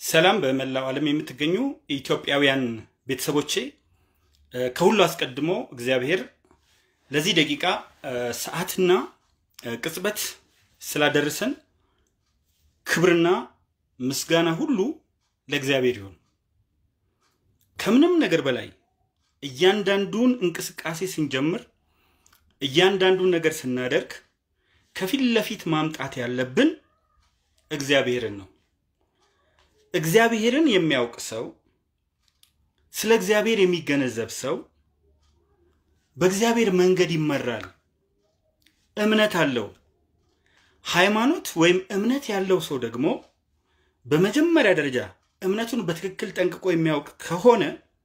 ሰላም በመላው ዓለም የምትገኙ ኢትዮጵያውያን ቤተሰቦቼ፣ ከሁሉ አስቀድሞ እግዚአብሔር ለዚህ ደቂቃ ሰዓትና ቅጽበት ስላደረሰን ክብርና ምስጋና ሁሉ ለእግዚአብሔር ይሁን። ከምንም ነገር በላይ እያንዳንዱን እንቅስቃሴ ስንጀምር፣ እያንዳንዱን ነገር ስናደርግ ከፊት ለፊት ማምጣት ያለብን እግዚአብሔርን ነው። እግዚአብሔርን የሚያውቅ ሰው፣ ስለ እግዚአብሔር የሚገነዘብ ሰው በእግዚአብሔር መንገድ ይመራል። እምነት አለው። ሃይማኖት ወይም እምነት ያለው ሰው ደግሞ በመጀመሪያ ደረጃ እምነቱን በትክክል ጠንቅቆ የሚያውቅ ከሆነ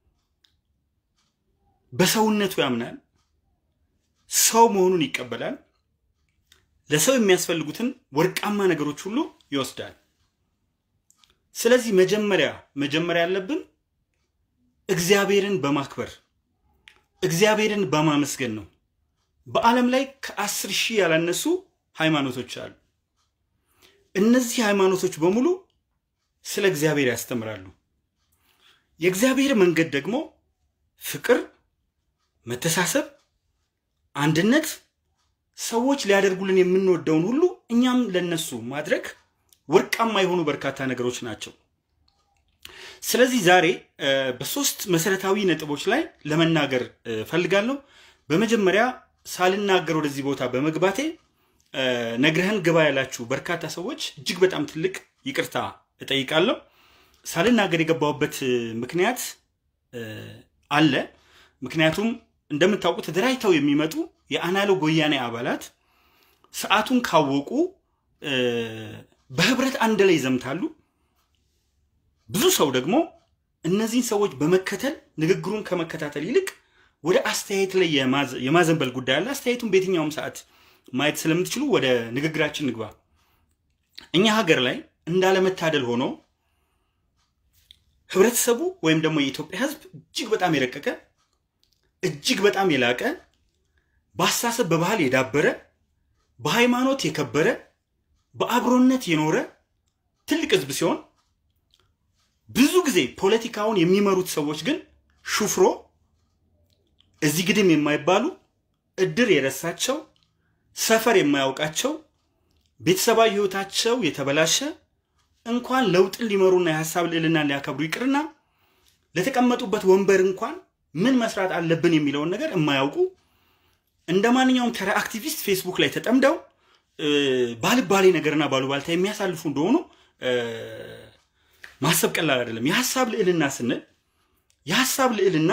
በሰውነቱ ያምናል፣ ሰው መሆኑን ይቀበላል፣ ለሰው የሚያስፈልጉትን ወርቃማ ነገሮች ሁሉ ይወስዳል። ስለዚህ መጀመሪያ መጀመሪያ ያለብን እግዚአብሔርን በማክበር እግዚአብሔርን በማመስገን ነው። በዓለም ላይ ከአስር ሺህ ያላነሱ ሃይማኖቶች አሉ። እነዚህ ሃይማኖቶች በሙሉ ስለ እግዚአብሔር ያስተምራሉ። የእግዚአብሔር መንገድ ደግሞ ፍቅር፣ መተሳሰብ፣ አንድነት፣ ሰዎች ሊያደርጉልን የምንወደውን ሁሉ እኛም ለነሱ ማድረግ ወርቃማ የሆኑ በርካታ ነገሮች ናቸው። ስለዚህ ዛሬ በሶስት መሰረታዊ ነጥቦች ላይ ለመናገር ፈልጋለሁ። በመጀመሪያ ሳልናገር ወደዚህ ቦታ በመግባቴ ነግረህን ግባ ያላችሁ በርካታ ሰዎች እጅግ በጣም ትልቅ ይቅርታ እጠይቃለሁ። ሳልናገር የገባሁበት ምክንያት አለ። ምክንያቱም እንደምታውቁ ተደራጅተው የሚመጡ የአናሎግ ወያኔ አባላት ሰዓቱን ካወቁ በህብረት አንድ ላይ ይዘምታሉ። ብዙ ሰው ደግሞ እነዚህን ሰዎች በመከተል ንግግሩን ከመከታተል ይልቅ ወደ አስተያየት ላይ የማዘንበል ጉዳይ አለ። አስተያየቱን በየትኛውም ሰዓት ማየት ስለምትችሉ ወደ ንግግራችን ንግባ። እኛ ሀገር ላይ እንዳለመታደል ሆኖ ህብረተሰቡ ወይም ደግሞ የኢትዮጵያ ህዝብ እጅግ በጣም የረቀቀ እጅግ በጣም የላቀ በአስተሳሰብ በባህል የዳበረ በሃይማኖት የከበረ በአብሮነት የኖረ ትልቅ ህዝብ ሲሆን ብዙ ጊዜ ፖለቲካውን የሚመሩት ሰዎች ግን ሹፍሮ እዚህ ግድም የማይባሉ እድር የረሳቸው ሰፈር የማያውቃቸው ቤተሰባዊ ህይወታቸው የተበላሸ እንኳን ለውጥን ሊመሩና የሀሳብ ልዕልናን ሊያከብሩ ይቅርና ለተቀመጡበት ወንበር እንኳን ምን መስራት አለብን የሚለውን ነገር የማያውቁ እንደ ማንኛውም ተራ አክቲቪስት ፌስቡክ ላይ ተጠምደው ባልባሌ ነገርና ባሉባልታ የሚያሳልፉ እንደሆኑ ማሰብ ቀላል አይደለም። የሀሳብ ልዕልና ስንል የሀሳብ ልዕልና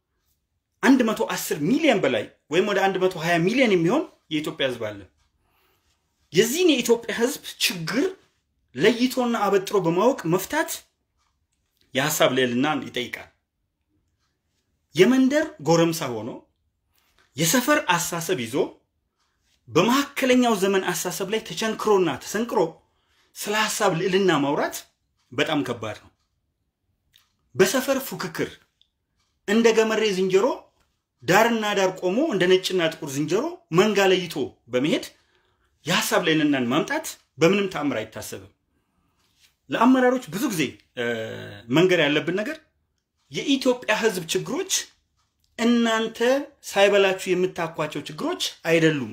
110 ሚሊዮን በላይ ወይም ወደ 120 ሚሊዮን የሚሆን የኢትዮጵያ ህዝብ አለ። የዚህን የኢትዮጵያ ህዝብ ችግር ለይቶና አበጥሮ በማወቅ መፍታት የሀሳብ ልዕልናን ይጠይቃል። የመንደር ጎረምሳ ሆኖ የሰፈር አሳሰብ ይዞ በመካከለኛው ዘመን አሳሰብ ላይ ተቸንክሮና ተሰንቅሮ ስለ ሀሳብ ልዕልና ማውራት በጣም ከባድ ነው። በሰፈር ፉክክር እንደ ገመሬ ዝንጀሮ ዳርና ዳር ቆሞ እንደ ነጭና ጥቁር ዝንጀሮ መንጋ ለይቶ በመሄድ የሀሳብ ልዕልናን ማምጣት በምንም ተአምር አይታሰብም። ለአመራሮች ብዙ ጊዜ መንገር ያለብን ነገር የኢትዮጵያ ህዝብ ችግሮች እናንተ ሳይበላችሁ የምታኳቸው ችግሮች አይደሉም።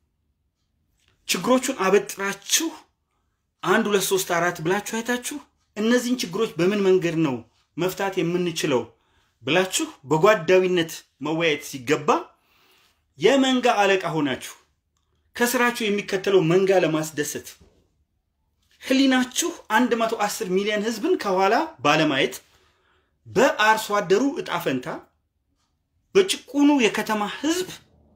ችግሮቹን አበጥራችሁ አንድ ሁለት ሶስት አራት ብላችሁ አይታችሁ እነዚህን ችግሮች በምን መንገድ ነው መፍታት የምንችለው ብላችሁ በጓዳዊነት መወያየት ሲገባ የመንጋ አለቃ ሆናችሁ ከስራችሁ የሚከተለው መንጋ ለማስደሰት ህሊናችሁ 110 ሚሊዮን ህዝብን ከኋላ ባለማየት በአርሶ አደሩ እጣ ፈንታ በጭቁኑ የከተማ ህዝብ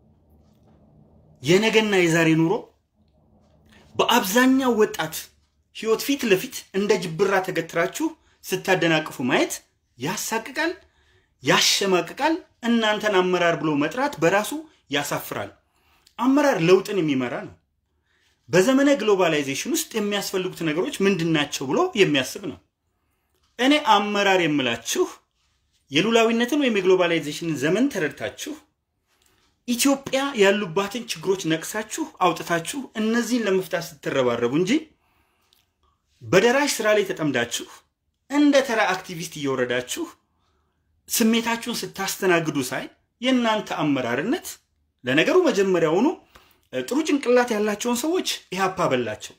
የነገና የዛሬ ኑሮ በአብዛኛው ወጣት ህይወት ፊት ለፊት እንደ ጅብራ ተገትራችሁ ስታደናቅፉ ማየት ያሳቅቃል፣ ያሸማቅቃል። እናንተን አመራር ብሎ መጥራት በራሱ ያሳፍራል። አመራር ለውጥን የሚመራ ነው። በዘመነ ግሎባላይዜሽን ውስጥ የሚያስፈልጉት ነገሮች ምንድናቸው ብሎ የሚያስብ ነው። እኔ አመራር የምላችሁ የሉላዊነትን ወይም የግሎባላይዜሽንን ዘመን ተረድታችሁ ኢትዮጵያ ያሉባትን ችግሮች ነቅሳችሁ አውጥታችሁ እነዚህን ለመፍታት ስትረባረቡ እንጂ በደራሽ ስራ ላይ ተጠምዳችሁ እንደ ተራ አክቲቪስት እየወረዳችሁ ስሜታችሁን ስታስተናግዱ ሳይ የእናንተ አመራርነት ለነገሩ መጀመሪያውኑ ጥሩ ጭንቅላት ያላቸውን ሰዎች ኢህአፓ በላቸው።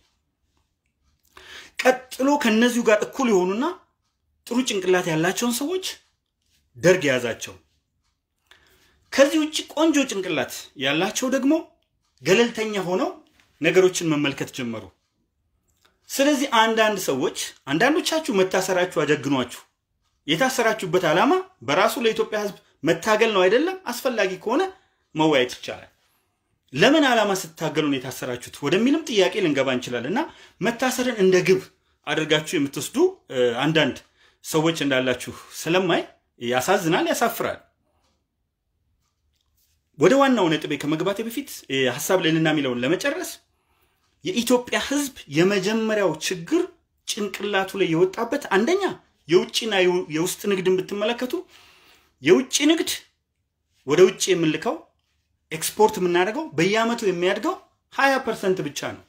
ቀጥሎ ከነዚሁ ጋር እኩል የሆኑና ጥሩ ጭንቅላት ያላቸውን ሰዎች ደርግ የያዛቸው። ከዚህ ውጭ ቆንጆ ጭንቅላት ያላቸው ደግሞ ገለልተኛ ሆነው ነገሮችን መመልከት ጀመሩ። ስለዚህ አንዳንድ ሰዎች አንዳንዶቻችሁ መታሰራችሁ አጀግኗችሁ የታሰራችሁበት ዓላማ በራሱ ለኢትዮጵያ ሕዝብ መታገል ነው አይደለም? አስፈላጊ ከሆነ መወያየት ይቻላል። ለምን ዓላማ ስታገሉ ነው የታሰራችሁት ወደሚልም ጥያቄ ልንገባ እንችላለን። እና መታሰርን እንደ ግብ አድርጋችሁ የምትወስዱ አንዳንድ ሰዎች እንዳላችሁ ስለማይ ያሳዝናል፣ ያሳፍራል። ወደ ዋናው ነጥቤ ከመግባቴ በፊት ሀሳብ ልዕልና የሚለውን ለመጨረስ የኢትዮጵያ ህዝብ የመጀመሪያው ችግር ጭንቅላቱ ላይ የወጣበት አንደኛ የውጭና የውስጥ ንግድን ብትመለከቱ የውጭ ንግድ ወደ ውጭ የምንልከው ኤክስፖርት የምናደርገው በየአመቱ የሚያድገው ሀያ ፐርሰንት ብቻ ነው።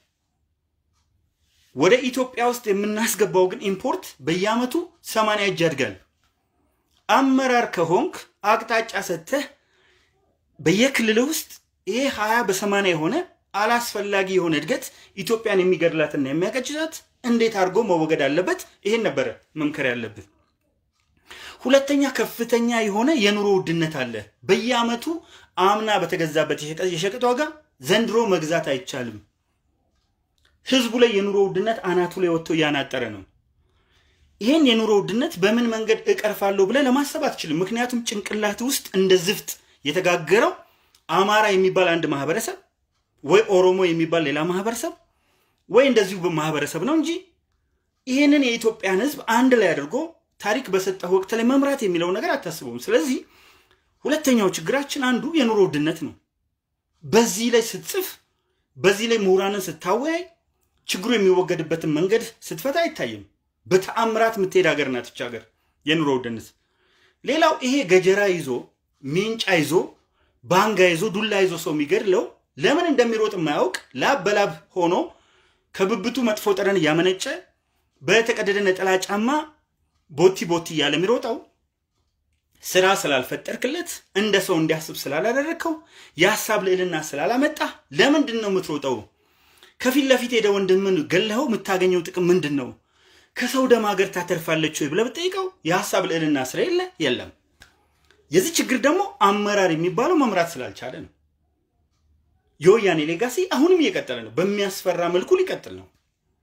ወደ ኢትዮጵያ ውስጥ የምናስገባው ግን ኢምፖርት በየአመቱ ሰማንያ እጅ ያድጋል። አመራር ከሆንክ አቅጣጫ ሰጥተህ በየክልል ውስጥ ይሄ ሀያ በሰማንያ የሆነ አላስፈላጊ የሆነ እድገት ኢትዮጵያን የሚገድላትና የሚያቀጭጫት እንዴት አድርጎ መወገድ አለበት? ይሄን ነበረ መምከር ያለብን። ሁለተኛ ከፍተኛ የሆነ የኑሮ ውድነት አለ። በየአመቱ አምና በተገዛበት የሸቀጥ ዋጋ ዘንድሮ መግዛት አይቻልም። ህዝቡ ላይ የኑሮ ውድነት አናቱ ላይ ወጥቶ እያናጠረ ነው። ይህን የኑሮ ውድነት በምን መንገድ እቀርፋለሁ ብለህ ለማሰብ አትችልም። ምክንያቱም ጭንቅላት ውስጥ እንደ ዝፍት የተጋገረው አማራ የሚባል አንድ ማህበረሰብ ወይ ኦሮሞ የሚባል ሌላ ማህበረሰብ ወይ እንደዚሁ ማህበረሰብ ነው እንጂ ይህንን የኢትዮጵያን ህዝብ አንድ ላይ አድርጎ ታሪክ በሰጠህ ወቅት ላይ መምራት የሚለው ነገር አታስበውም። ስለዚህ ሁለተኛው ችግራችን አንዱ የኑሮ ውድነት ነው። በዚህ ላይ ስትጽፍ፣ በዚህ ላይ ምሁራንን ስታወያይ ችግሩ የሚወገድበትን መንገድ ስትፈታ አይታይም። በተአምራት የምትሄድ ሀገር ናት ይች ሀገር የኑሮ ውድነት። ሌላው ይሄ ገጀራ ይዞ ሜንጫ ይዞ ባንጋ ይዞ ዱላ ይዞ ሰው የሚገድለው ለምን እንደሚሮጥ የማያውቅ ላብ በላብ ሆኖ ከብብቱ መጥፎ ጠረን እያመነጨ በተቀደደ ነጠላ ጫማ ቦቲ ቦቲ እያለ የሚሮጠው ስራ ስላልፈጠርክለት እንደ ሰው እንዲያስብ ስላላደረግከው የሀሳብ ልዕልና ስላላመጣ ለምንድን ነው የምትሮጠው? ከፊት ለፊት ሄደ ወንድምን ገለኸው የምታገኘው ጥቅም ምንድን ነው? ከሰው ደም ሀገር ታተርፋለች ወይ ብለህ ብትጠይቀው የሀሳብ ልዕልና ስለሌለ የለም። የዚህ ችግር ደግሞ አመራር የሚባለው መምራት ስላልቻለ ነው። የወያኔ ሌጋሲ አሁንም እየቀጠለ ነው። በሚያስፈራ መልኩ ሊቀጥል ነው።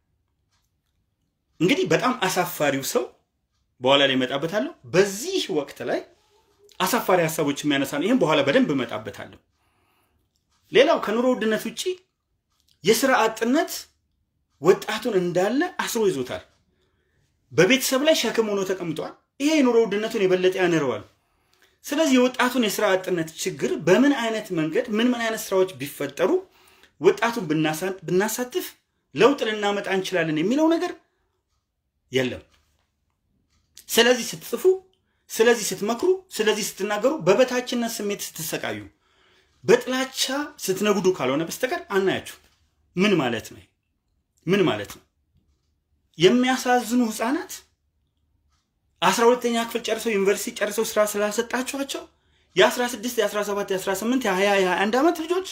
እንግዲህ በጣም አሳፋሪው ሰው በኋላ ላይ እመጣበታለሁ። በዚህ ወቅት ላይ አሳፋሪ ሀሳቦች የሚያነሳ ነው። ይህም በኋላ በደንብ እመጣበታለሁ። ሌላው ከኑሮ ውድነት ውጭ የስራ አጥነት ወጣቱን እንዳለ አስሮ ይዞታል። በቤተሰብ ላይ ሸክም ሆኖ ተቀምጧል። ይሄ የኑሮ ውድነቱን የበለጠ ያንረዋል። ስለዚህ የወጣቱን የስራ አጥነት ችግር በምን አይነት መንገድ ምን ምን አይነት ስራዎች ቢፈጠሩ ወጣቱን ብናሳትፍ ለውጥ ልናመጣ እንችላለን የሚለው ነገር የለም። ስለዚህ ስትጽፉ፣ ስለዚህ ስትመክሩ፣ ስለዚህ ስትናገሩ በበታችነት ስሜት ስትሰቃዩ፣ በጥላቻ ስትነጉዱ ካልሆነ በስተቀር አናያችሁ። ምን ማለት ነው? ምን ማለት ነው? የሚያሳዝኑ ህፃናት አስራ ሁለተኛ ክፍል ጨርሰው ዩኒቨርሲቲ ጨርሰው ስራ ስላልሰጣችኋቸው የ16 የ17 የ18 የ20 የ21 ዓመት ልጆች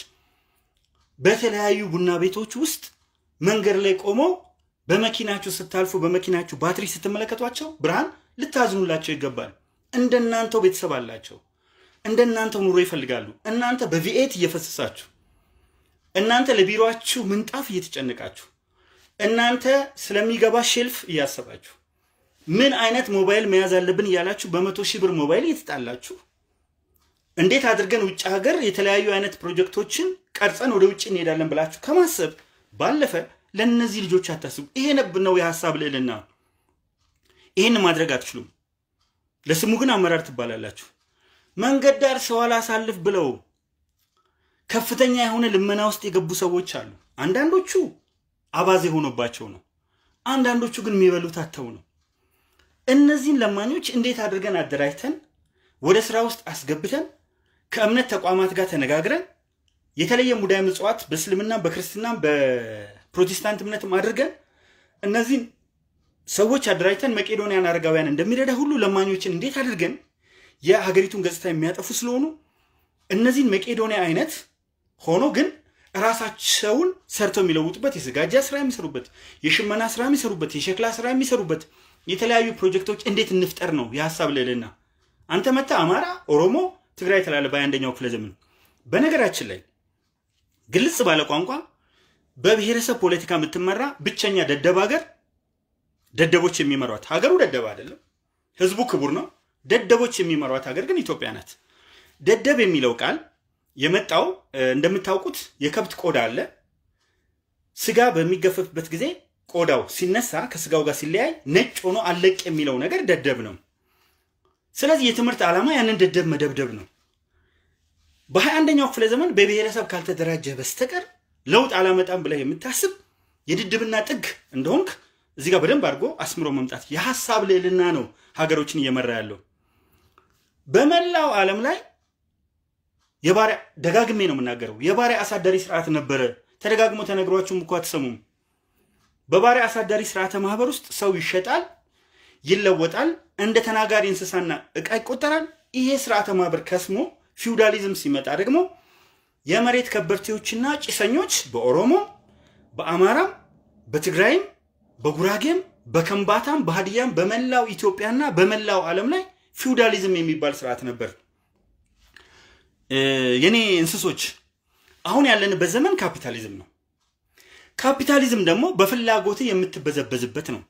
በተለያዩ ቡና ቤቶች ውስጥ መንገድ ላይ ቆመው በመኪናችሁ ስታልፉ በመኪናችሁ ባትሪ ስትመለከቷቸው ብርሃን ልታዝኑላቸው ይገባል። እንደናንተው ቤተሰብ አላቸው። እንደናንተው ኑሮ ይፈልጋሉ። እናንተ በቪኤት እየፈሰሳችሁ፣ እናንተ ለቢሮችሁ ምንጣፍ እየተጨነቃችሁ፣ እናንተ ስለሚገባ ሼልፍ እያሰባችሁ ምን አይነት ሞባይል መያዝ አለብን እያላችሁ በመቶ ሺህ ብር ሞባይል እየተጣላችሁ እንዴት አድርገን ውጭ ሀገር የተለያዩ አይነት ፕሮጀክቶችን ቀርጸን ወደ ውጭ እንሄዳለን ብላችሁ ከማሰብ ባለፈ ለእነዚህ ልጆች አታስቡ። ይሄ ነብ ነው የሀሳብ ልዕልና። ይህን ማድረግ አትችሉም። ለስሙ ግን አመራር ትባላላችሁ። መንገድ ዳር ሰው አላሳልፍ ብለው ከፍተኛ የሆነ ልመና ውስጥ የገቡ ሰዎች አሉ። አንዳንዶቹ አባዜ ሆኖባቸው ነው። አንዳንዶቹ ግን የሚበሉት አተው ነው። እነዚህን ለማኞች እንዴት አድርገን አደራጅተን ወደ ስራ ውስጥ አስገብተን ከእምነት ተቋማት ጋር ተነጋግረን የተለየ ሙዳየ ምጽዋት በእስልምና በክርስትና በፕሮቴስታንት እምነትም አድርገን እነዚህን ሰዎች አደራጅተን መቄዶንያን አረጋውያን እንደሚረዳ ሁሉ ለማኞችን እንዴት አድርገን የሀገሪቱን ገጽታ የሚያጠፉ ስለሆኑ እነዚህን መቄዶንያ አይነት ሆኖ ግን ራሳቸውን ሰርተው የሚለውጡበት የስጋጃ ስራ የሚሰሩበት የሽመና ስራ የሚሰሩበት የሸክላ ስራ የሚሰሩበት የተለያዩ ፕሮጀክቶች እንዴት እንፍጠር ነው የሀሳብ ልዕልና። አንተ መታ አማራ፣ ኦሮሞ፣ ትግራይ ትላለ በአንደኛው ክፍለ ዘመን። በነገራችን ላይ ግልጽ ባለ ቋንቋ በብሔረሰብ ፖለቲካ የምትመራ ብቸኛ ደደብ ሀገር ደደቦች የሚመሯት ሀገሩ ደደብ አይደለም፣ ህዝቡ ክቡር ነው። ደደቦች የሚመሯት ሀገር ግን ኢትዮጵያ ናት። ደደብ የሚለው ቃል የመጣው እንደምታውቁት የከብት ቆዳ አለ። ስጋ በሚገፈፍበት ጊዜ ቆዳው ሲነሳ ከስጋው ጋር ሲለያይ ነጭ ሆኖ አለቅ የሚለው ነገር ደደብ ነው። ስለዚህ የትምህርት ዓላማ ያንን ደደብ መደብደብ ነው። በሀያ አንደኛው ክፍለ ዘመን በብሔረሰብ ካልተደራጀ በስተቀር ለውጥ አላመጣም ብለህ የምታስብ የድድብና ጥግ እንደሆንክ እዚህ ጋር በደንብ አድርጎ አስምሮ መምጣት የሀሳብ ልዕልና ነው ሀገሮችን እየመራ ያለው በመላው ዓለም ላይ የባሪያ ደጋግሜ ነው የምናገረው። የባሪያ አሳዳሪ ስርዓት ነበረ። ተደጋግሞ ተነግሯችሁም እኮ አትሰሙም። በባሪያ አሳዳሪ ስርዓተ ማህበር ውስጥ ሰው ይሸጣል፣ ይለወጣል፣ እንደ ተናጋሪ እንስሳና እቃ ይቆጠራል። ይሄ ስርዓተ ማህበር ከስሞ ፊውዳሊዝም ሲመጣ ደግሞ የመሬት ከበርቴዎችና ጭሰኞች በኦሮሞም፣ በአማራም፣ በትግራይም፣ በጉራጌም፣ በከምባታም፣ በሀዲያም በመላው ኢትዮጵያና በመላው ዓለም ላይ ፊውዳሊዝም የሚባል ስርዓት ነበር። የኔ እንስሶች አሁን ያለንበት ዘመን ካፒታሊዝም ነው። ካፒታሊዝም ደግሞ በፍላጎት የምትበዘበዝበት ነው።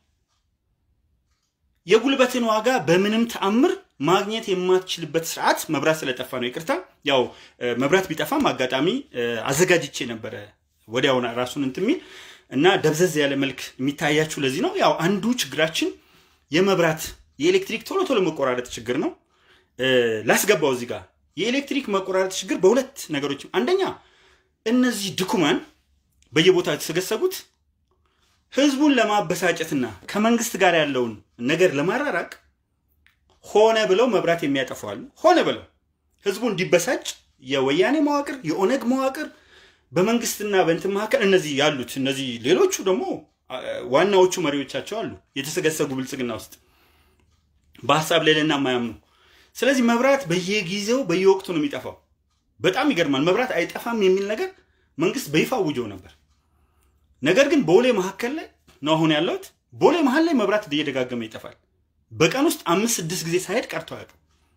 የጉልበትን ዋጋ በምንም ተአምር ማግኘት የማትችልበት ስርዓት መብራት ስለጠፋ ነው። ይቅርታ፣ ያው መብራት ቢጠፋም አጋጣሚ አዘጋጅቼ ነበረ ወዲያውን ራሱን እንትን የሚል እና ደብዘዝ ያለ መልክ የሚታያችሁ ለዚህ ነው። ያው አንዱ ችግራችን የመብራት የኤሌክትሪክ ቶሎ ቶሎ መቆራረጥ ችግር ነው። ላስገባው እዚህ ጋር የኤሌክትሪክ መቆራረጥ ችግር በሁለት ነገሮች፣ አንደኛ እነዚህ ድኩማን በየቦታው የተሰገሰጉት ህዝቡን ለማበሳጨትና ከመንግስት ጋር ያለውን ነገር ለማራራቅ ሆነ ብለው መብራት የሚያጠፉ አሉ። ሆነ ብለው ህዝቡ እንዲበሳጭ የወያኔ መዋቅር፣ የኦነግ መዋቅር በመንግስትና በእንትን መካከል እነዚህ ያሉት እነዚህ ሌሎቹ ደግሞ ዋናዎቹ መሪዎቻቸው አሉ የተሰገሰጉ ብልጽግና ውስጥ በሀሳብ ልዕልና የማያምኑ ስለዚህ መብራት በየጊዜው በየወቅቱ ነው የሚጠፋው። በጣም ይገርማል። መብራት አይጠፋም የሚል ነገር መንግስት በይፋ አውጆ ነበር። ነገር ግን ቦሌ መካከል ላይ ነው አሁን ያለሁት። ቦሌ መሀል ላይ መብራት እየደጋገመ ይጠፋል። በቀን ውስጥ አምስት ስድስት ጊዜ ሳይሄድ ቀርቶ አያውቅም።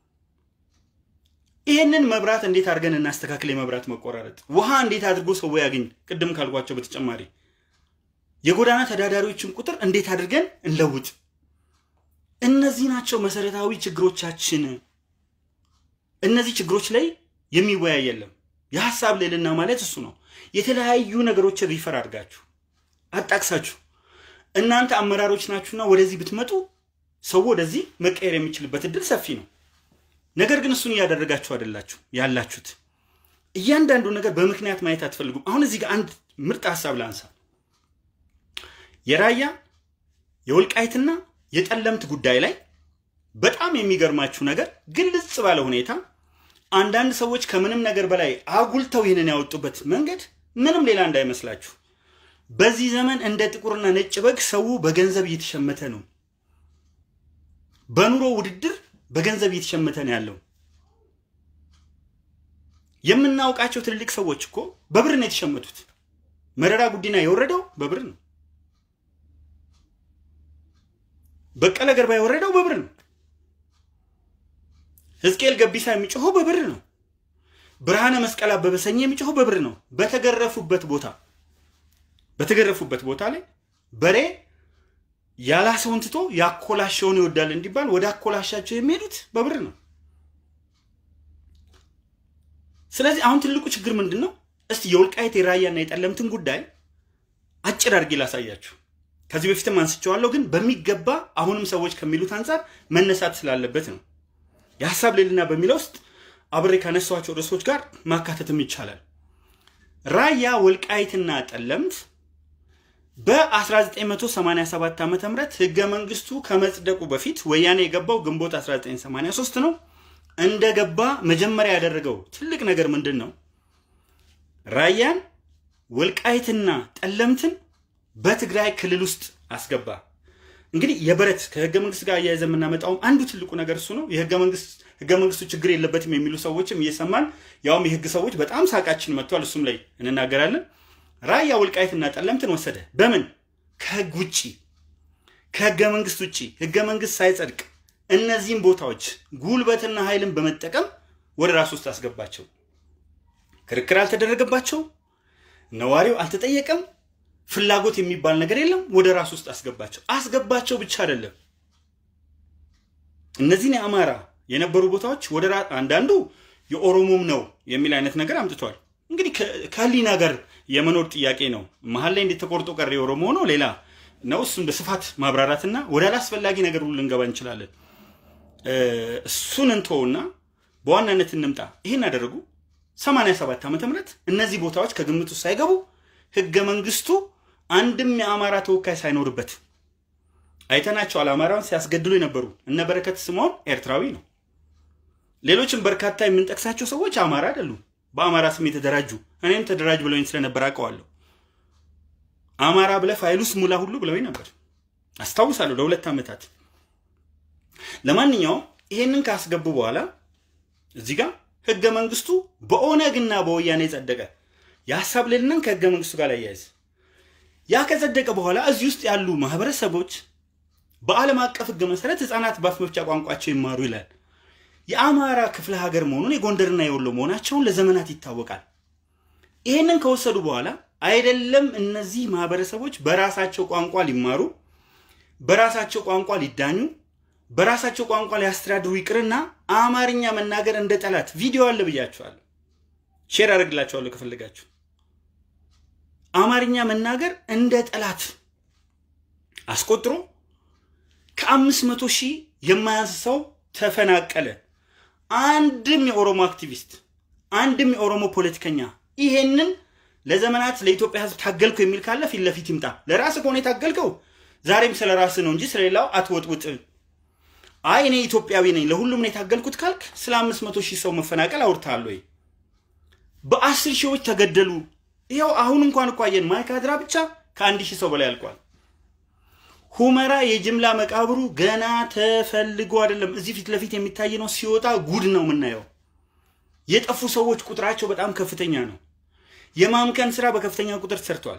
ይህንን መብራት እንዴት አድርገን እናስተካክል? የመብራት መቆራረጥ ውሃ እንዴት አድርጎ ሰው ያገኝ? ቅድም ካልኳቸው በተጨማሪ የጎዳና ተዳዳሪዎችን ቁጥር እንዴት አድርገን እንለውጥ? እነዚህ ናቸው መሰረታዊ ችግሮቻችን። እነዚህ ችግሮች ላይ የሚወያይ የለም። የሀሳብ ልዕልና ማለት እሱ ነው። የተለያዩ ነገሮችን ሪፈር አድርጋችሁ አጣቅሳችሁ እናንተ አመራሮች ናችሁና ወደዚህ ብትመጡ ሰው ወደዚህ መቀየር የሚችልበት እድል ሰፊ ነው። ነገር ግን እሱን እያደረጋችሁ አይደላችሁ ያላችሁት። እያንዳንዱ ነገር በምክንያት ማየት አትፈልጉም። አሁን እዚህ ጋር አንድ ምርጥ ሀሳብ ላንሳ። የራያ የወልቃይትና የጠለምት ጉዳይ ላይ በጣም የሚገርማችሁ ነገር ግልጽ ባለ ሁኔታ አንዳንድ ሰዎች ከምንም ነገር በላይ አጉልተው ይህንን ያወጡበት መንገድ ምንም ሌላ እንዳይመስላችሁ። በዚህ ዘመን እንደ ጥቁርና ነጭ በግ ሰው በገንዘብ እየተሸመተ ነው። በኑሮ ውድድር በገንዘብ እየተሸመተ ነው ያለው። የምናውቃቸው ትልልቅ ሰዎች እኮ በብር ነው የተሸመቱት። መረራ ጉዲና የወረደው በብር ነው። በቀለ ገርባ የወረደው በብር ነው። ሕዝቅኤል ገቢሳ የሚጮኸው በብር ነው። ብርሃነ መስቀል አበበ ሰኜ የሚጮኸው በብር ነው። በተገረፉበት ቦታ በተገረፉበት ቦታ ላይ በሬ ያላሰውን ትቶ ያኮላሸውን ይወዳል እንዲባል ወደ አኮላሻቸው የሚሄዱት በብር ነው። ስለዚህ አሁን ትልቁ ችግር ምንድን ነው? እስቲ የወልቃይት የራያና የጠለምትን ጉዳይ አጭር አድርጌ ላሳያችሁ። ከዚህ በፊትም አንስቼዋለሁ፣ ግን በሚገባ አሁንም ሰዎች ከሚሉት አንጻር መነሳት ስላለበት ነው። የሀሳብ ልዕልና በሚለው ውስጥ አብሬ ካነሷቸው ርዕሶች ጋር ማካተትም ይቻላል። ራያ ወልቃይትና ጠለምት በ1987 ዓ ም ህገ መንግስቱ ከመጽደቁ በፊት ወያኔ የገባው ግንቦት 1983 ነው። እንደገባ መጀመሪያ ያደረገው ትልቅ ነገር ምንድን ነው? ራያን ወልቃይትና ጠለምትን በትግራይ ክልል ውስጥ አስገባ። እንግዲህ የበረት ከህገ መንግስት ጋር እያያዘ የምናመጣውም አንዱ ትልቁ ነገር እሱ ነው። የህገ መንግስት ህገ መንግስቱ ችግር የለበትም የሚሉ ሰዎችም እየሰማን ያውም የህግ ሰዎች በጣም ሳቃችን መጥቷል። እሱም ላይ እንናገራለን። ራያ ወልቃይትና ጠለምትን ወሰደ። በምን ከህግ ውጭ ከህገ መንግስት ውጭ ህገ መንግስት ሳይጸድቅ እነዚህም ቦታዎች ጉልበትና ኃይልን በመጠቀም ወደ ራሱ ውስጥ አስገባቸው። ክርክር አልተደረገባቸው፣ ነዋሪው አልተጠየቀም፣ ፍላጎት የሚባል ነገር የለም። ወደ ራሱ ውስጥ አስገባቸው። አስገባቸው ብቻ አይደለም እነዚህን የአማራ የነበሩ ቦታዎች ወደ አንዳንዱ የኦሮሞም ነው የሚል አይነት ነገር አምጥቷል። እንግዲህ ከህሊና ጋር የመኖር ጥያቄ ነው። መሀል ላይ እንዴት ተቆርጦ ቀረ የኦሮሞ ነው ሌላ ነው። እሱን በስፋት ማብራራትና ወደ አላስፈላጊ ነገር ሁሉ ልንገባ እንችላለን። እሱን እንተውና በዋናነት እንምጣ። ይህን አደረጉ 87 ዓመተ ምህረት እነዚህ ቦታዎች ከግምት ውስጥ ሳይገቡ ህገ መንግስቱ አንድም የአማራ ተወካይ ሳይኖርበት አይተናቸዋል። አማራውን ሲያስገድሉ የነበሩ እነ በረከት ስምዖን ኤርትራዊ ነው። ሌሎችም በርካታ የምንጠቅሳቸው ሰዎች አማራ አይደሉም። በአማራ ስም የተደራጁ እኔም ተደራጅ ብለውኝ ስለነበር አውቀዋለሁ። አማራ ብለህ ፋይሉስ ሙላ ሁሉ ብለውኝ ነበር አስታውሳለሁ፣ ለሁለት ዓመታት። ለማንኛውም ይሄንን ካስገቡ በኋላ እዚህ ጋር ህገ መንግስቱ በኦነግና በወያኔ ጸደቀ። የሀሳብ ልዕልናን ከህገ መንግስቱ ጋር ያያይዝ። ያ ከጸደቀ በኋላ እዚህ ውስጥ ያሉ ማህበረሰቦች በዓለም አቀፍ ህግ መሰረት ህፃናት በአፍ መፍቻ ቋንቋቸው ይማሩ ይላል። የአማራ ክፍለ ሀገር መሆኑን የጎንደርና የወሎ መሆናቸውን ለዘመናት ይታወቃል። ይህንን ከወሰዱ በኋላ አይደለም እነዚህ ማህበረሰቦች በራሳቸው ቋንቋ ሊማሩ፣ በራሳቸው ቋንቋ ሊዳኙ፣ በራሳቸው ቋንቋ ሊያስተዳድሩ ይቅርና አማርኛ መናገር እንደ ጠላት ቪዲዮ አለ ብያችኋለሁ። ሼር አደርግላችኋለሁ ከፈለጋችሁ። አማርኛ መናገር እንደ ጠላት አስቆጥሮ ከአምስት መቶ ሺህ የማያንስ ሰው ተፈናቀለ። አንድም የኦሮሞ አክቲቪስት አንድም የኦሮሞ ፖለቲከኛ ይሄንን ለዘመናት ለኢትዮጵያ ህዝብ ታገልኩ የሚል ካለ ፊት ለፊት ይምጣ። ለራስ ከሆነ የታገልከው ዛሬም ስለ ራስ ነው እንጂ ስለሌላው አትወጥውጥ። አይ እኔ ኢትዮጵያዊ ነኝ ለሁሉም ነው የታገልኩት ካልክ ስለ አምስት መቶ ሺህ ሰው መፈናቀል አውርተሃል ወይ? በአስር ሺዎች ተገደሉ። ይኸው አሁን እንኳን እኮ አየን ማይካድራ ብቻ ከአንድ ሺህ ሰው በላይ አልቋል። ሁመራ የጅምላ መቃብሩ ገና ተፈልጎ አይደለም እዚህ ፊት ለፊት የሚታይ ነው። ሲወጣ ጉድ ነው የምናየው። የጠፉ ሰዎች ቁጥራቸው በጣም ከፍተኛ ነው። የማምከን ስራ በከፍተኛ ቁጥር ተሰርቷል።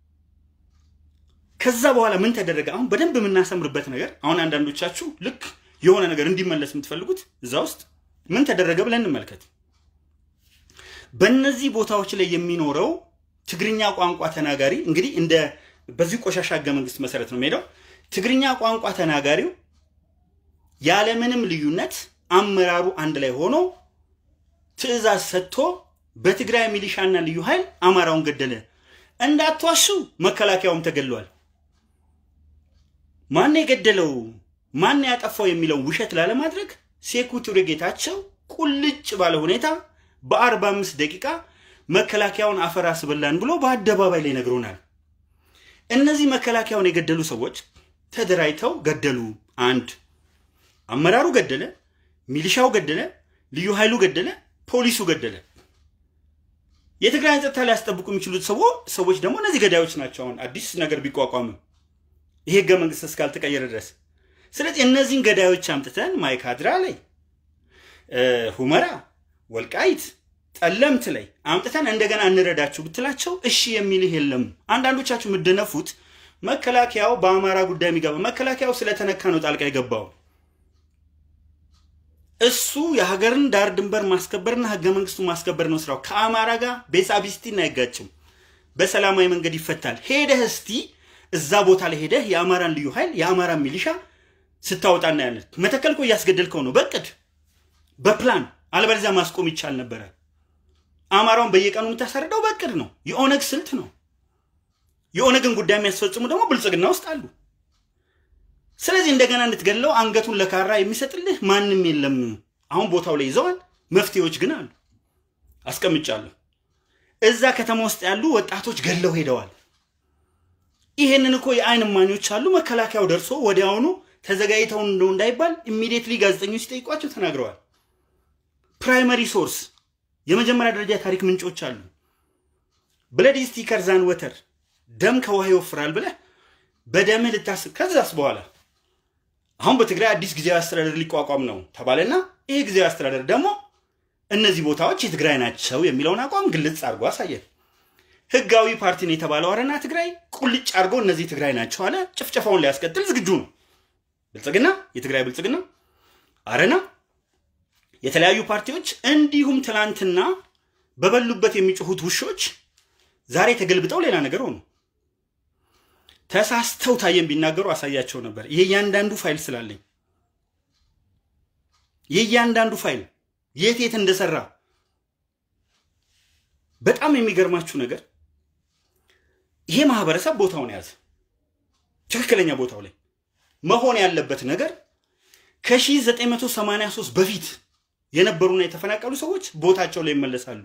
ከዛ በኋላ ምን ተደረገ? አሁን በደንብ የምናሰምርበት ነገር አሁን አንዳንዶቻችሁ ልክ የሆነ ነገር እንዲመለስ የምትፈልጉት እዛ ውስጥ ምን ተደረገ ብለን እንመልከት። በእነዚህ ቦታዎች ላይ የሚኖረው ትግርኛ ቋንቋ ተናጋሪ እንግዲህ እንደ በዚህ ቆሻሻ ህገ መንግስት መሰረት ነው የሚሄደው። ትግርኛ ቋንቋ ተናጋሪው ያለምንም ልዩነት አመራሩ አንድ ላይ ሆኖ ትዕዛዝ ሰጥቶ በትግራይ ሚሊሻና ልዩ ኃይል አማራውን ገደለ። እንዳትዋሹ መከላከያውም ተገድሏል። ማን የገደለው ማን ያጠፋው የሚለውን ውሸት ላለማድረግ ሴኩቱሪ ጌታቸው ቁልጭ ባለ ሁኔታ በአርባ አምስት ደቂቃ መከላከያውን አፈር አስበላን ብሎ በአደባባይ ላይ ነግሮናል። እነዚህ መከላከያውን የገደሉ ሰዎች ተደራጅተው ገደሉ። አንድ አመራሩ ገደለ፣ ሚሊሻው ገደለ፣ ልዩ ኃይሉ ገደለ፣ ፖሊሱ ገደለ። የትግራይን ጸጥታ ሊያስጠብቁ የሚችሉት ሰዎች ደግሞ እነዚህ ገዳዮች ናቸው። አሁን አዲስ ነገር ቢቋቋምም ይሄ ህገ መንግስት እስካልተቀየረ ድረስ ስለዚህ እነዚህን ገዳዮች አምጥተን ማይካድራ ላይ፣ ሁመራ፣ ወልቃይት፣ ጠለምት ላይ አምጥተን እንደገና እንረዳችሁ ብትላቸው እሺ የሚልህ የለም። አንዳንዶቻችሁ የምደነፉት መከላከያው በአማራ ጉዳይ የሚገባ መከላከያው ስለተነካ ነው ጣልቃ የገባው። እሱ የሀገርን ዳር ድንበር ማስከበርና ህገ መንግስቱ ማስከበር ነው ስራው። ከአማራ ጋር ቤሳቢስቲን አይጋጭም። በሰላማዊ መንገድ ይፈታል። ሄደህ እስቲ እዛ ቦታ ላይ ሄደህ የአማራን ልዩ ኃይል የአማራን ሚሊሻ ስታወጣ እናያለን። መተከል እኮ እያስገደልከው ነው በቅድ በፕላን አለበለዚያ ማስቆም ይቻል ነበረ። አማራውን በየቀኑ የምታሳርደው በቅድ ነው። የኦነግ ስልት ነው። የኦነግን ጉዳይ የሚያስፈጽሙ ደግሞ ብልጽግና ውስጥ አሉ። ስለዚህ እንደገና እንድትገለው አንገቱን ለካራ የሚሰጥልህ ማንም የለም። አሁን ቦታው ላይ ይዘዋል። መፍትሄዎች ግን አሉ፣ አስቀምጫለሁ። እዛ ከተማ ውስጥ ያሉ ወጣቶች ገለው ሄደዋል። ይሄንን እኮ የአይን እማኞች አሉ። መከላከያው ደርሶ ወዲያውኑ ተዘጋጅተው እንደው እንዳይባል ኢሚዲየትሊ ጋዜጠኞች ሲጠይቋቸው ተናግረዋል። ፕራይመሪ ሶርስ የመጀመሪያ ደረጃ ታሪክ ምንጮች አሉ። ብለድ ስቲከር ዛን ወተር ደም ከውሃ ይወፍራል ብለህ በደምህ ልታስብ ከዛስ በኋላ አሁን በትግራይ አዲስ ጊዜያዊ አስተዳደር ሊቋቋም ነው ተባለና ይሄ ጊዜያዊ አስተዳደር ደግሞ እነዚህ ቦታዎች የትግራይ ናቸው የሚለውን አቋም ግልጽ አድርጎ አሳየን። ህጋዊ ፓርቲ ነው የተባለው አረና ትግራይ ቁልጭ አድርጎ እነዚህ ትግራይ ናቸው አለ። ጭፍጨፋውን ሊያስቀጥል ዝግጁ ነው። ብልጽግና፣ የትግራይ ብልጽግና፣ አረና፣ የተለያዩ ፓርቲዎች እንዲሁም ትናንትና በበሉበት የሚጮሁት ውሾች ዛሬ ተገልብጠው ሌላ ነገር ሆኑ። ተሳስተው ታየን ቢናገሩ አሳያቸው ነበር። የእያንዳንዱ ፋይል ስላለኝ የእያንዳንዱ ፋይል የት የት እንደሰራ በጣም የሚገርማችሁ ነገር ይሄ ማህበረሰብ ቦታውን ያዘ። ትክክለኛ ቦታው ላይ መሆን ያለበት ነገር ከ1983 በፊት የነበሩና የተፈናቀሉ ሰዎች ቦታቸው ላይ ይመለሳሉ።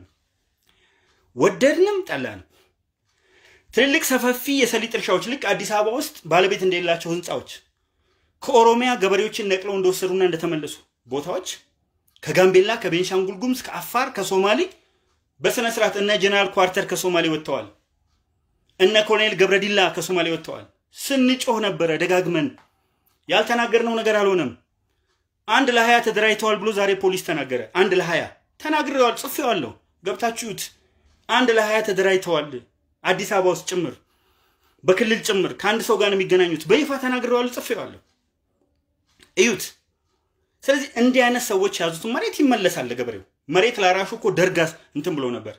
ወደድንም ጠላንም ትልልቅ ሰፋፊ የሰሊጥ እርሻዎች ልክ አዲስ አበባ ውስጥ ባለቤት እንደሌላቸው ህንፃዎች ከኦሮሚያ ገበሬዎችን ነቅለው እንደወሰዱና እንደተመለሱ ቦታዎች ከጋምቤላ፣ ከቤንሻንጉል ጉሙዝ፣ ከአፋር፣ ከሶማሌ በስነ ስርዓት እነ ጀነራል ኳርተር ከሶማሌ ወጥተዋል። እነ ኮሎኔል ገብረዲላ ከሶማሌ ወጥተዋል። ስንጮህ ነበረ ደጋግመን። ያልተናገርነው ነገር አልሆነም። አንድ ለሀያ ተደራጅተዋል ብሎ ዛሬ ፖሊስ ተናገረ። አንድ ለሀያ ተናግሬዋል፣ ጽፌዋለሁ። ገብታችሁት አንድ ለሀያ ተደራጅተዋል አዲስ አበባ ውስጥ ጭምር በክልል ጭምር ከአንድ ሰው ጋር ነው የሚገናኙት። በይፋ ተናግሬዋለሁ፣ ጽፌዋለሁ። እዩት። ስለዚህ እንዲህ አይነት ሰዎች የያዙትን መሬት ይመለሳል ለገበሬው። መሬት ላራሹ እኮ ደርጋስ እንትን ብሎ ነበር።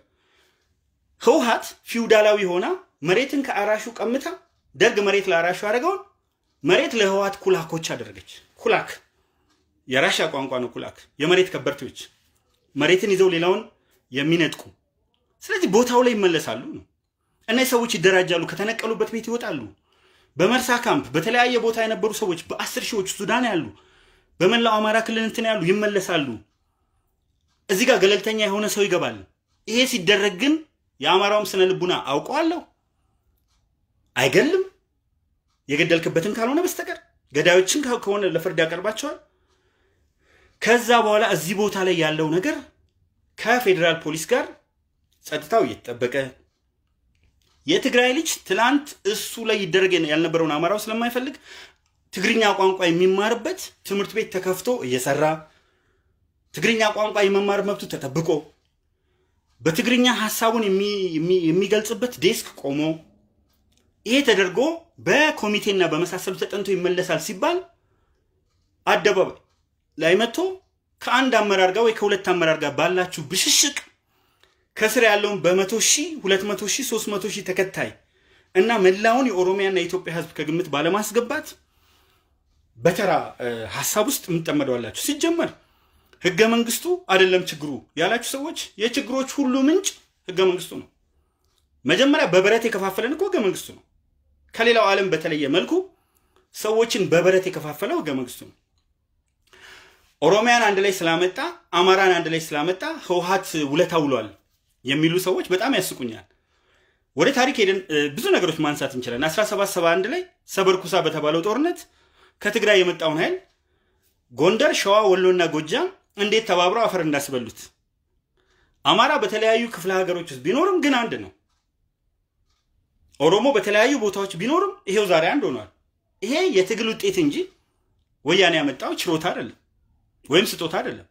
ህውሃት ፊውዳላዊ ሆና መሬትን ከአራሹ ቀምታ ደርግ መሬት ለአራሹ ያደረገውን መሬት ለህወሀት ኩላኮች አደረገች። ኩላክ የራሻ ቋንቋ ነው። ኩላክ የመሬት ከበርቴዎች መሬትን ይዘው ሌላውን የሚነጥቁ። ስለዚህ ቦታው ላይ ይመለሳሉ ነው። እነዚህ ሰዎች ይደራጃሉ፣ ከተነቀሉበት ቤት ይወጣሉ። በመርሳ ካምፕ በተለያየ ቦታ የነበሩ ሰዎች በአስር ሺዎች ሱዳን ያሉ በመላው አማራ ክልል እንትን ያሉ ይመለሳሉ። እዚህ ጋር ገለልተኛ የሆነ ሰው ይገባል። ይሄ ሲደረግ ግን የአማራውም ስነ ልቡና አውቀዋለሁ አይገልም። የገደልክበትን ካልሆነ በስተቀር ገዳዮችን ከሆነ ለፍርድ ያቀርባቸዋል። ከዛ በኋላ እዚህ ቦታ ላይ ያለው ነገር ከፌዴራል ፖሊስ ጋር ጸጥታው እየተጠበቀ የትግራይ ልጅ ትላንት እሱ ላይ ይደረግ ያልነበረውን አማራው ስለማይፈልግ ትግርኛ ቋንቋ የሚማርበት ትምህርት ቤት ተከፍቶ እየሰራ ትግርኛ ቋንቋ የመማር መብቱ ተጠብቆ በትግርኛ ሀሳቡን የሚገልጽበት ዴስክ ቆሞ ይሄ ተደርጎ በኮሚቴና በመሳሰሉ ተጠንቶ ይመለሳል ሲባል አደባባይ ላይ መጥቶ ከአንድ አመራር ጋር ወይ ከሁለት አመራር ጋር ባላችሁ ብሽሽቅ ከስር ያለውን በመቶ ሺህ ሁለት መቶ ሺህ ሶስት መቶ ሺህ ተከታይ እና መላውን የኦሮሚያና የኢትዮጵያ ሕዝብ ከግምት ባለማስገባት በተራ ሀሳብ ውስጥ የምጠመደዋላችሁ። ሲጀመር ህገ መንግስቱ አይደለም ችግሩ ያላችሁ ሰዎች የችግሮች ሁሉ ምንጭ ህገ መንግስቱ ነው። መጀመሪያ በበረት የከፋፈለን እኮ ህገ መንግስቱ ነው። ከሌላው ዓለም በተለየ መልኩ ሰዎችን በበረት የከፋፈለው ህገ መንግስቱ ነው። ኦሮሚያን አንድ ላይ ስላመጣ አማራን አንድ ላይ ስላመጣ ህወሀት ውለታ ውሏል የሚሉ ሰዎች በጣም ያስቁኛል። ወደ ታሪክ ሄደን ብዙ ነገሮች ማንሳት እንችላለን። 1771 ላይ ሰበርኩሳ በተባለው ጦርነት ከትግራይ የመጣውን ኃይል ጎንደር፣ ሸዋ፣ ወሎና ጎጃም እንዴት ተባብረው አፈር እንዳስበሉት አማራ በተለያዩ ክፍለ ሀገሮች ውስጥ ቢኖርም ግን አንድ ነው። ኦሮሞ በተለያዩ ቦታዎች ቢኖርም ይሄው ዛሬ አንድ ሆኗል። ይሄ የትግል ውጤት እንጂ ወያኔ ያመጣው ችሮታ አይደለም ወይም ስጦታ አይደለም።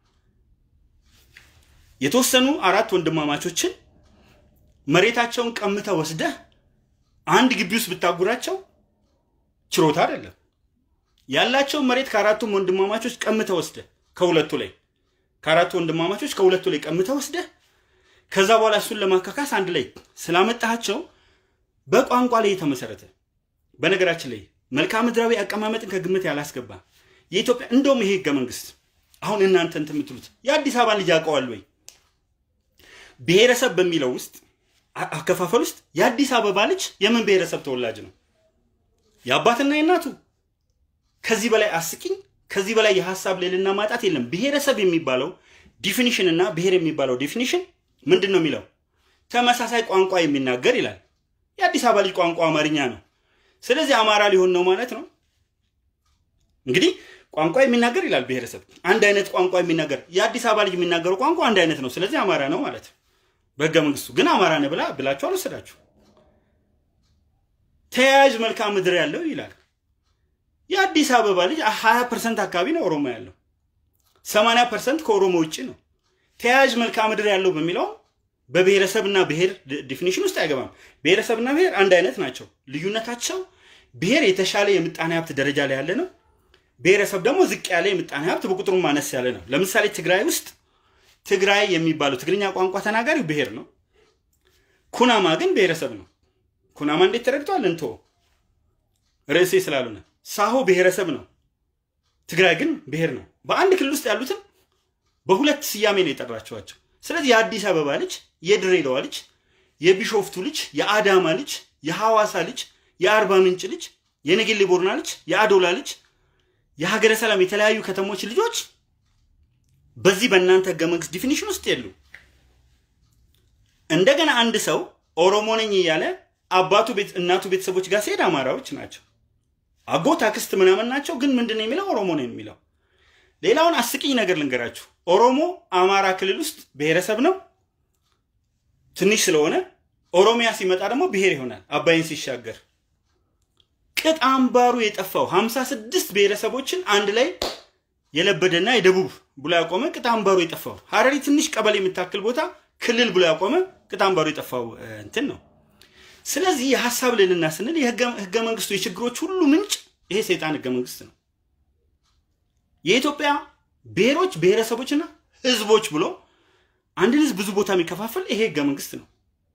የተወሰኑ አራት ወንድማማቾችን መሬታቸውን ቀምተ ወስደህ አንድ ግቢ ውስጥ ብታጉራቸው ችሮታ አይደለም። ያላቸውን መሬት ከአራቱም ወንድማማቾች ቀምተ ወስደህ ከሁለቱ ላይ ከአራቱ ወንድማማቾች ከሁለቱ ላይ ቀምተ ወስደህ ከዛ በኋላ እሱን ለማካካስ አንድ ላይ ስላመጣቸው በቋንቋ ላይ የተመሰረተ በነገራችን ላይ መልክዓ ምድራዊ አቀማመጥን ከግምት ያላስገባ የኢትዮጵያ እንደውም ይሄ ህገ መንግስት አሁን እናንተ እንትን የምትሉት የአዲስ አበባን ልጅ ያውቀዋል ወይ? ብሔረሰብ በሚለው ውስጥ አከፋፈል ውስጥ የአዲስ አበባ ልጅ የምን ብሔረሰብ ተወላጅ ነው? የአባትና የእናቱ። ከዚህ በላይ አስቂኝ፣ ከዚህ በላይ የሀሳብ ልዕልና ማጣት የለም። ብሔረሰብ የሚባለው ዲፊኒሽን እና ብሔር የሚባለው ዲፊኒሽን ምንድን ነው የሚለው? ተመሳሳይ ቋንቋ የሚናገር ይላል። የአዲስ አበባ ልጅ ቋንቋ አማርኛ ነው። ስለዚህ አማራ ሊሆን ነው ማለት ነው። እንግዲህ ቋንቋ የሚናገር ይላል ብሔረሰብ፣ አንድ አይነት ቋንቋ የሚናገር የአዲስ አበባ ልጅ የሚናገረው ቋንቋ አንድ አይነት ነው። ስለዚህ አማራ ነው ማለት በህገ መንግስቱ ግን አማራ ነህ ብላ ብላችሁ አልወሰዳችሁ። ተያያዥ መልክዓ ምድር ያለው ይላል። የአዲስ አበባ ልጅ 20 ፐርሰንት አካባቢ ነው ኦሮሞ ያለው፣ 80 ፐርሰንት ከኦሮሞ ውጭ ነው። ተያያዥ መልክዓ ምድር ያለው በሚለው በብሔረሰብና ብሔር ዲፊኒሽን ውስጥ አይገባም። ብሔረሰብና ብሔር አንድ አይነት ናቸው። ልዩነታቸው ብሔር የተሻለ የምጣኔ ሀብት ደረጃ ላይ ያለ ነው። ብሔረሰብ ደግሞ ዝቅ ያለ የምጣኔ ሀብት በቁጥሩ ማነስ ያለ ነው። ለምሳሌ ትግራይ ውስጥ ትግራይ የሚባለው ትግርኛ ቋንቋ ተናጋሪው ብሔር ነው። ኩናማ ግን ብሔረሰብ ነው። ኩናማ እንዴት ተረድቷል? እንቶ ርዕሴ ስላልሆነ ሳሆ ብሔረሰብ ነው። ትግራይ ግን ብሔር ነው። በአንድ ክልል ውስጥ ያሉትን በሁለት ስያሜ ነው የጠራቸዋቸው። ስለዚህ የአዲስ አበባ ልጅ፣ የድሬዳዋ ልጅ፣ የቢሾፍቱ ልጅ፣ የአዳማ ልጅ፣ የሐዋሳ ልጅ፣ የአርባ ምንጭ ልጅ፣ የነጌሌ ቦርና ልጅ፣ የአዶላ ልጅ፣ የሀገረ ሰላም የተለያዩ ከተሞች ልጆች በዚህ በእናንተ ህገ መንግስት ዲፊኒሽን ውስጥ የሉ። እንደገና አንድ ሰው ኦሮሞ ነኝ እያለ አባቱ ቤት እናቱ ቤተሰቦች ጋር ሲሄድ አማራዎች ናቸው፣ አጎት አክስት ምናምን ናቸው። ግን ምንድን ነው የሚለው? ኦሮሞ ነው የሚለው። ሌላውን አስቂኝ ነገር ልንገራችሁ። ኦሮሞ አማራ ክልል ውስጥ ብሔረሰብ ነው ትንሽ ስለሆነ፣ ኦሮሚያ ሲመጣ ደግሞ ብሔር ይሆናል። አባይን ሲሻገር ቅጥ አምባሩ የጠፋው ሀምሳ ስድስት ብሔረሰቦችን አንድ ላይ የለበደና የደቡብ ብሎ ያቆመ ቅጥ አምባሩ የጠፋው ሀረሪ ትንሽ ቀበሌ የምታክል ቦታ ክልል ብሎ ያቆመ ቅጥ አምባሩ የጠፋው እንትን ነው። ስለዚህ የሀሳብ ልዕልና ስንል የህገ መንግስቱ የችግሮች ሁሉ ምንጭ ይሄ ሰይጣን ህገ መንግስት ነው። የኢትዮጵያ ብሔሮች ብሔረሰቦችና ህዝቦች ብሎ አንድን ህዝብ ብዙ ቦታ የሚከፋፈል ይሄ ህገ መንግስት ነው።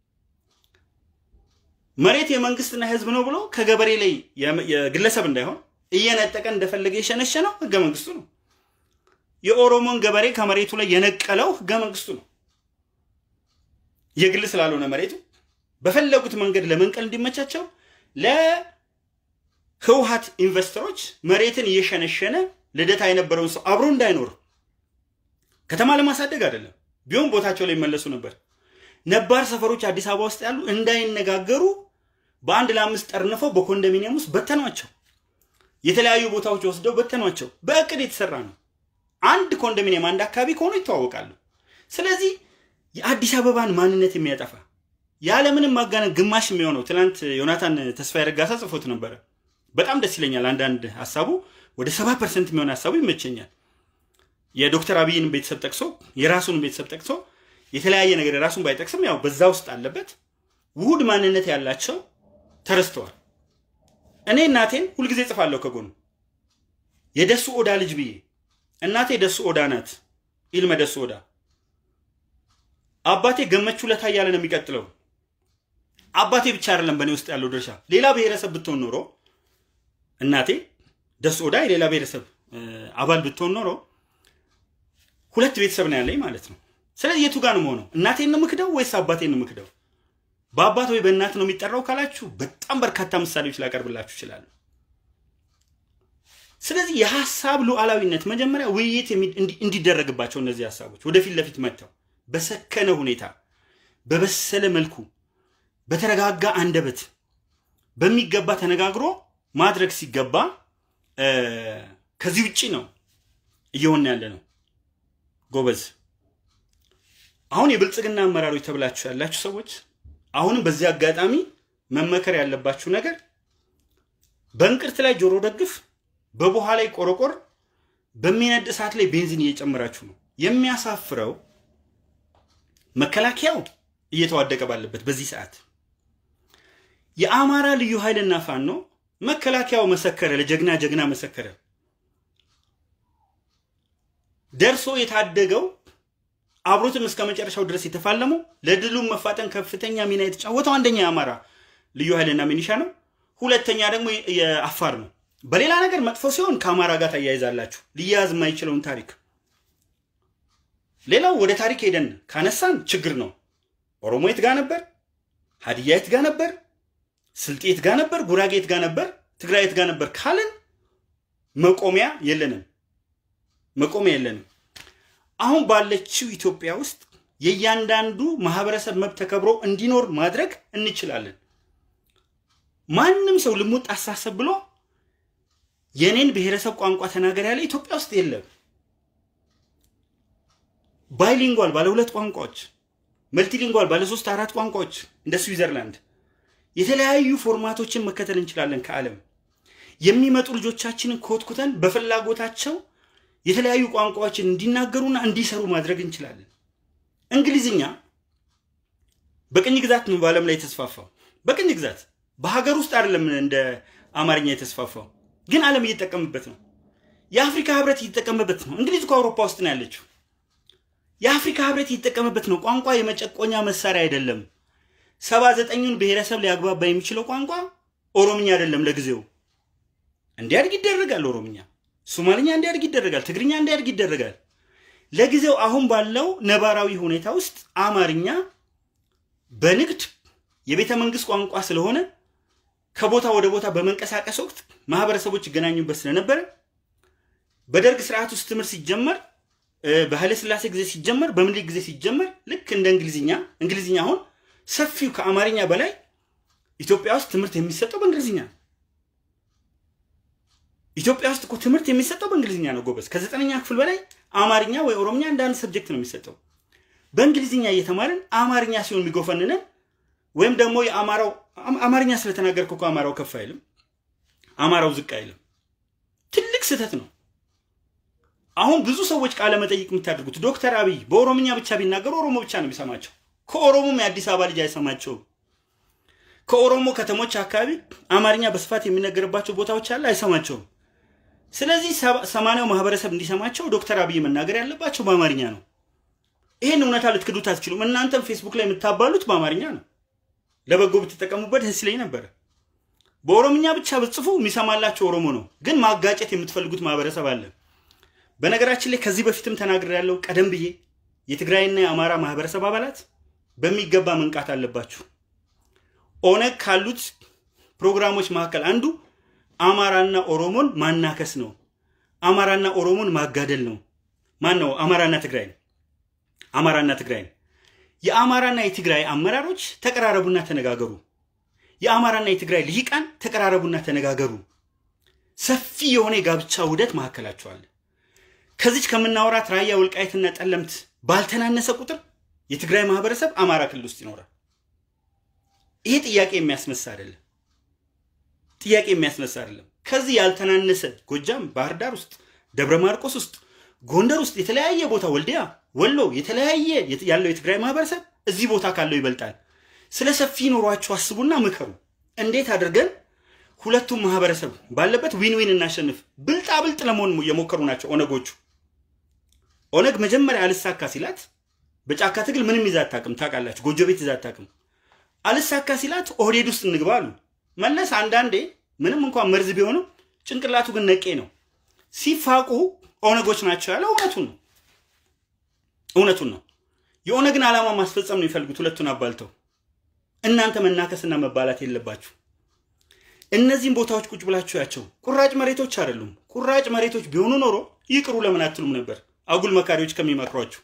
መሬት የመንግስትና የህዝብ ነው ብሎ ከገበሬ ላይ የግለሰብ እንዳይሆን እየነጠቀ እንደፈለገ የሸነሸነው ህገ መንግስቱ ነው። የኦሮሞን ገበሬ ከመሬቱ ላይ የነቀለው ህገ መንግስቱ ነው። የግል ስላልሆነ መሬቱ በፈለጉት መንገድ ለመንቀል እንዲመቻቸው ለህውሃት ኢንቨስተሮች መሬትን እየሸነሸነ ልደታ የነበረውን ሰው አብሮ እንዳይኖር ከተማ ለማሳደግ አይደለም፣ ቢሆን ቦታቸው ላይ ይመለሱ ነበር። ነባር ሰፈሮች አዲስ አበባ ውስጥ ያሉ እንዳይነጋገሩ በአንድ ለአምስት ጠርንፈው በኮንዶሚኒየም ውስጥ በተኗቸው። የተለያዩ ቦታዎች ወስደው በተኗቸው። በእቅድ የተሰራ ነው። አንድ ኮንዶሚኒየም አንድ አካባቢ ከሆኑ ይተዋወቃሉ። ስለዚህ የአዲስ አበባን ማንነት የሚያጠፋ ያለምንም ማጋነን ግማሽ የሚሆነው ትናንት ዮናታን ተስፋዬ ረጋሳ ጽፎት ነበረ። በጣም ደስ ይለኛል። አንዳንድ ሀሳቡ ወደ ሰባ ፐርሰንት የሚሆን ሀሳቡ ይመቸኛል። የዶክተር አብይን ቤተሰብ ጠቅሶ የራሱን ቤተሰብ ጠቅሶ የተለያየ ነገር የራሱን ባይጠቅስም ያው በዛ ውስጥ አለበት። ውሁድ ማንነት ያላቸው ተረስተዋል። እኔ እናቴን ሁልጊዜ ጽፋለሁ ከጎኑ የደሱ ኦዳ ልጅ ብዬ እናቴ ደሱ ኦዳ ናት። ኢልመ ደሱ ኦዳ አባቴ ገመቹ ለታ እያለ ነው የሚቀጥለው። አባቴ ብቻ አይደለም በእኔ ውስጥ ያለው ድርሻ። ሌላ ብሔረሰብ ብትሆን ኖሮ እናቴ ደሱ ኦዳ የሌላ ብሔረሰብ አባል ብትሆን ኖሮ ሁለት ቤተሰብ ነው ያለኝ ማለት ነው። ስለዚህ የቱ ጋር ነው መሆነው? እናቴን ነው ምክደው ወይስ አባቴን ነው ምክደው? በአባት ወይ በእናት ነው የሚጠራው ካላችሁ በጣም በርካታ ምሳሌዎች ላቀርብላችሁ ይችላሉ። ስለዚህ የሀሳብ ሉዓላዊነት መጀመሪያ ውይይት እንዲደረግባቸው እነዚህ ሀሳቦች ወደፊት ለፊት መጥተው በሰከነ ሁኔታ በበሰለ መልኩ በተረጋጋ አንደበት በሚገባ ተነጋግሮ ማድረግ ሲገባ ከዚህ ውጭ ነው እየሆነ ያለ ነው። ጎበዝ አሁን የብልጽግና አመራሮች ተብላችሁ ያላችሁ ሰዎች አሁንም በዚህ አጋጣሚ መመከር ያለባችሁ ነገር በእንቅርት ላይ ጆሮ ደግፍ፣ በቡሃ ላይ ቆረቆር፣ በሚነድ እሳት ላይ ቤንዚን እየጨመራችሁ ነው። የሚያሳፍረው መከላከያው እየተዋደቀ ባለበት በዚህ ሰዓት የአማራ ልዩ ኃይልና ፋኖ መከላከያው መሰከረ፣ ለጀግና ጀግና መሰከረ። ደርሶ የታደገው አብሮትም እስከ መጨረሻው ድረስ የተፋለመው ለድሉም መፋጠን ከፍተኛ ሚና የተጫወተው አንደኛ የአማራ ልዩ ኃይልና ሚኒሻ ነው። ሁለተኛ ደግሞ የአፋር ነው። በሌላ ነገር መጥፎ ሲሆን ከአማራ ጋር ታያይዛላችሁ ሊያያዝ የማይችለውን ታሪክ። ሌላው ወደ ታሪክ ሄደን ካነሳን ችግር ነው። ኦሮሞ የት ጋር ነበር? ሀዲያ የት ጋር ነበር? ስልጤ የት ጋር ነበር? ጉራጌ የት ጋር ነበር? ትግራይ የት ጋር ነበር ካልን መቆሚያ የለንም። መቆሚያ የለንም። አሁን ባለችው ኢትዮጵያ ውስጥ የእያንዳንዱ ማህበረሰብ መብት ተከብሮ እንዲኖር ማድረግ እንችላለን። ማንም ሰው ልሙጥ አሳሰብ ብሎ የኔን ብሔረሰብ ቋንቋ ተናገር ያለ ኢትዮጵያ ውስጥ የለም። ባይሊንጓል ባለ ሁለት ቋንቋዎች፣ መልቲሊንጓል ባለ ሶስት አራት ቋንቋዎች እንደ ስዊዘርላንድ የተለያዩ ፎርማቶችን መከተል እንችላለን ከዓለም የሚመጡ ልጆቻችንን ኮትኩተን በፍላጎታቸው የተለያዩ ቋንቋዎችን እንዲናገሩና እንዲሰሩ ማድረግ እንችላለን። እንግሊዝኛ በቅኝ ግዛት ነው በዓለም ላይ የተስፋፋው። በቅኝ ግዛት በሀገር ውስጥ አይደለም እንደ አማርኛ የተስፋፋው፣ ግን ዓለም እየተጠቀምበት ነው። የአፍሪካ ህብረት እየተጠቀመበት ነው። እንግሊዝ እኮ አውሮፓ ውስጥ ነው ያለችው። የአፍሪካ ህብረት እየተጠቀመበት ነው። ቋንቋ የመጨቆኛ መሳሪያ አይደለም። ሰባ ዘጠኙን ብሔረሰብ ሊያግባባ የሚችለው ቋንቋ ኦሮምኛ አይደለም። ለጊዜው እንዲያድግ ይደረጋል። ኦሮምኛ፣ ሶማልኛ እንዲያድግ ይደረጋል። ትግርኛ እንዲያድግ ይደረጋል። ለጊዜው አሁን ባለው ነባራዊ ሁኔታ ውስጥ አማርኛ በንግድ የቤተ መንግስት ቋንቋ ስለሆነ ከቦታ ወደ ቦታ በመንቀሳቀስ ወቅት ማህበረሰቦች ይገናኙበት ስለነበረ በደርግ ስርዓት ውስጥ ትምህርት ሲጀመር በኃይለ ሥላሴ ጊዜ ሲጀመር በምኒልክ ጊዜ ሲጀመር ልክ እንደ እንግሊዝኛ እንግሊዝኛ አሁን ሰፊው ከአማርኛ በላይ ኢትዮጵያ ውስጥ ትምህርት የሚሰጠው በእንግሊዝኛ ነው። ኢትዮጵያ ውስጥ እኮ ትምህርት የሚሰጠው በእንግሊዝኛ ነው ጎበዝ። ከዘጠነኛ ክፍል በላይ አማርኛ ወይ ኦሮምኛ እንደ አንድ ሰብጀክት ነው የሚሰጠው። በእንግሊዝኛ እየተማርን አማርኛ ሲሆን የሚጎፈንነን ወይም ደግሞ የአማራው አማርኛ ስለተናገርክ እኮ አማራው ከፍ አይልም፣ አማራው ዝቅ አይልም። ትልቅ ስህተት ነው። አሁን ብዙ ሰዎች ቃለ መጠይቅ የምታደርጉት ዶክተር አብይ በኦሮምኛ ብቻ ቢናገሩ ኦሮሞ ብቻ ነው የሚሰማቸው። ከኦሮሞም የአዲስ አበባ ልጅ አይሰማቸውም። ከኦሮሞ ከተሞች አካባቢ አማርኛ በስፋት የሚነገርባቸው ቦታዎች አለ፣ አይሰማቸውም። ስለዚህ ሰማንያው ማህበረሰብ እንዲሰማቸው ዶክተር አብይ መናገር ያለባቸው በአማርኛ ነው። ይህን እውነታ ልትክዱት አትችሉም። እናንተም ፌስቡክ ላይ የምታባሉት በአማርኛ ነው። ለበጎ ብትጠቀሙበት ደስ ይለኝ ነበረ። በኦሮምኛ ብቻ ብጽፉ የሚሰማላቸው ኦሮሞ ነው፣ ግን ማጋጨት የምትፈልጉት ማህበረሰብ አለ። በነገራችን ላይ ከዚህ በፊትም ተናግሬ ያለው ቀደም ብዬ የትግራይና የአማራ ማህበረሰብ አባላት በሚገባ መንቃት አለባችሁ። ኦነግ ካሉት ፕሮግራሞች መካከል አንዱ አማራና ኦሮሞን ማናከስ ነው። አማራና ኦሮሞን ማጋደል ነው። ማን ነው? አማራና ትግራይ ነው። አማራና ትግራይ ነው። የአማራና የትግራይ አመራሮች ተቀራረቡና ተነጋገሩ። የአማራና የትግራይ ልሂቃን ተቀራረቡና ተነጋገሩ። ሰፊ የሆነ የጋብቻ ውህደት መካከላቸው አለ። ከዚች ከምናወራት ራያ ወልቃይትና ጠለምት ባልተናነሰ ቁጥር የትግራይ ማህበረሰብ አማራ ክልል ውስጥ ይኖራል። ይሄ ጥያቄ የሚያስነሳ አይደለም። ጥያቄ የሚያስነሳ አይደለም። ከዚህ ያልተናነሰ ጎጃም፣ ባህር ዳር ውስጥ፣ ደብረ ማርቆስ ውስጥ፣ ጎንደር ውስጥ የተለያየ ቦታ ወልዲያ፣ ወሎ የተለያየ ያለው የትግራይ ማህበረሰብ እዚህ ቦታ ካለው ይበልጣል። ስለ ሰፊ ኑሯችሁ አስቡና ምከሩ። እንዴት አድርገን ሁለቱም ማህበረሰብ ባለበት ዊን ዊን እናሸንፍ። ብልጣ ብልጥ ለመሆን የሞከሩ ናቸው ኦነጎቹ። ኦነግ መጀመሪያ አልሳካ ሲላት በጫካ ትግል ምንም ይዛ አታውቅም። ታውቃላችሁ፣ ጎጆ ቤት ይዛ አታውቅም። አልሳካ ሲላት ኦህዴድ ውስጥ እንግባ አሉ። መለስ አንዳንዴ ምንም እንኳን መርዝ ቢሆንም ጭንቅላቱ ግን ነቄ ነው። ሲፋቁ ኦነጎች ናቸው ያለው እውነቱን ነው። እውነቱን ነው። የኦነግን ዓላማ ማስፈጸም ነው የሚፈልጉት ሁለቱን አባልተው። እናንተ መናከስና መባላት የለባችሁ። እነዚህም ቦታዎች ቁጭ ብላችሁ ያቸው ቁራጭ መሬቶች አይደሉም። ቁራጭ መሬቶች ቢሆኑ ኖሮ ይቅሩ ለምን አትሉም ነበር? አጉል መካሪዎች ከሚመክሯችሁ